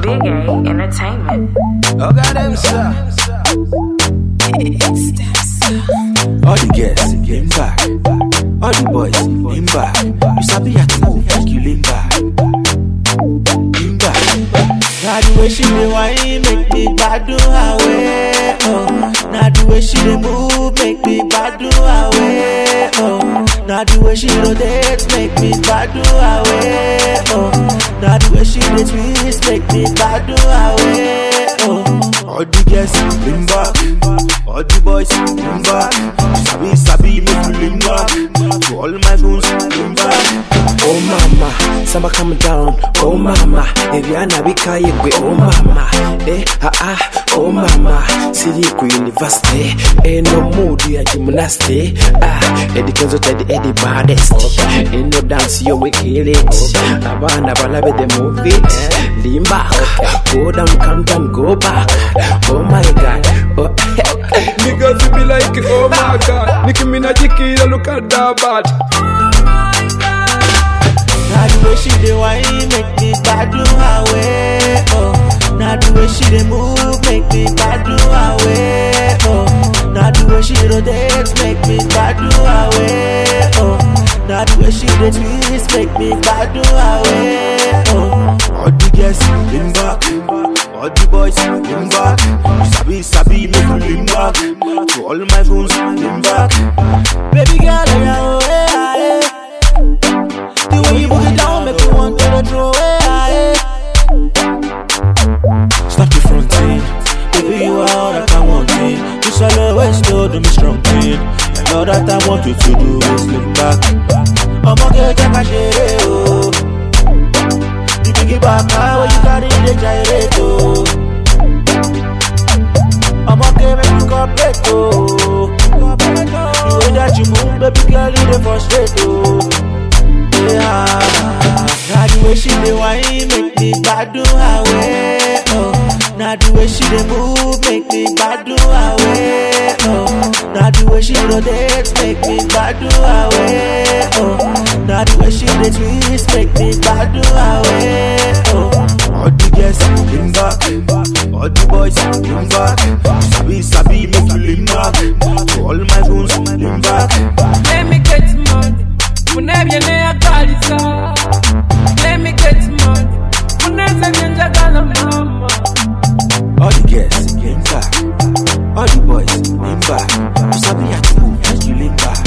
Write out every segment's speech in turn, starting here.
Big A Entertainment. Oh, God, them, sir. All the girls, lean back. All the boys, lean back. You sabi how to move, make you lean back. Lean back. Now the way she dey whine make me gbadun away. Oh, now the way she dey move make me gbadun away. Oh, now the way she rotate make me gbadun away. Oh, now the way she dey twist make me gbadun away. Oh, All the girls, lean back. All the boys, lean back. You sabi, sabi, make you lean back. To all my goons, lean back. Oh mama, samba come down. Oh mama, Eviana Bika Yegwe. Oh mama, eh ah ah. Oh mama, Siri ku university. Eh no mood ya gymnastic. Ah, Eddie Kenzo Teddy Eddie baddest. Eh no dance you we kill it. Abana balabe they move it. Lean back, go down, come down, go back. Oh my God. Oh, Niggas be like, oh my god. Nicki Minaj killer, look at that bad. now the way she dey whine make me gbadun away. Oh, now the way she dey move make me gbadun away. Oh, now the way she rotate make me gbadun away. Oh, now the way she dey twist make me gbadun away. Oh. All the girls, lean back. All the boys, lean back. You sabi, sabi, make you lean back. To all my goons, lean back. Baby girl, oh yeah, oh yeah, yeah. The way you put it down, make me want to throw away. Stop the fronting, baby you are all that I wanted. You shall always know do me strong thing. And all that I want you to do is lean back. I'ma get take a share, oh. The biggie back, how you carry the gyrate, oh. I'ma get make you cooperate, oh. The way that you move, baby girl, you dey frustrate, oh. Yeah, now the way she dey whine make me gbadun away. Oh, now the way she dey move make me gbadun away. Oh, now the way she rotate make me gbadun away. Oh, now the way she dey twist make me gbadun away. Oh. All the girls, lean back. All the boys, lean back. You sabi, sabi, make you lean back. To all my goons, lean back. Let me get money. Munebye neyakalisa. Let me get money. Muneze njenjagala mama. All the girls, lean back. All the boys, lean back. You sabi how to move, make you lean back.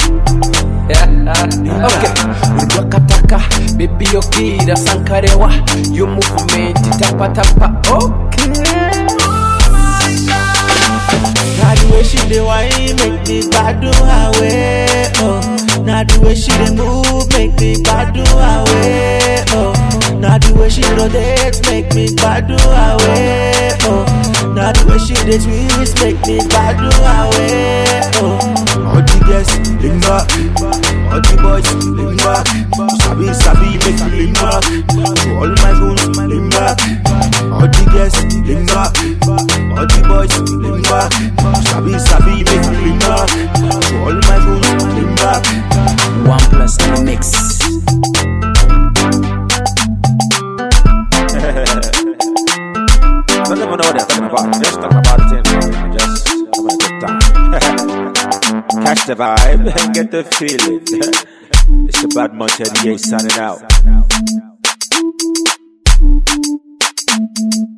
okay. Urwakataka, baby yokira sankarewa. Your movement, tapa tapa. Okay. Now the way she dey whine make me gbadun away. Oh, now the way she dey move make me gbadun away. Oh, now the way she rotate make me gbadun away. Oh, now the way she dey twist make me gbadun away. Oh, All the girls, lean back. All the boys, lean back. You sabi, sabi, make you lean back. To all my goons, lean back. All the girls, lean back. All the boys, lean back. You sabi, sabi, make you lean back. To all my goons, lean back. One plus in the mix. I don't even know what they're talking about. Just talking about it and just having a good time. Catch the vibe and get the feeling. it's the Bad Monte signing out.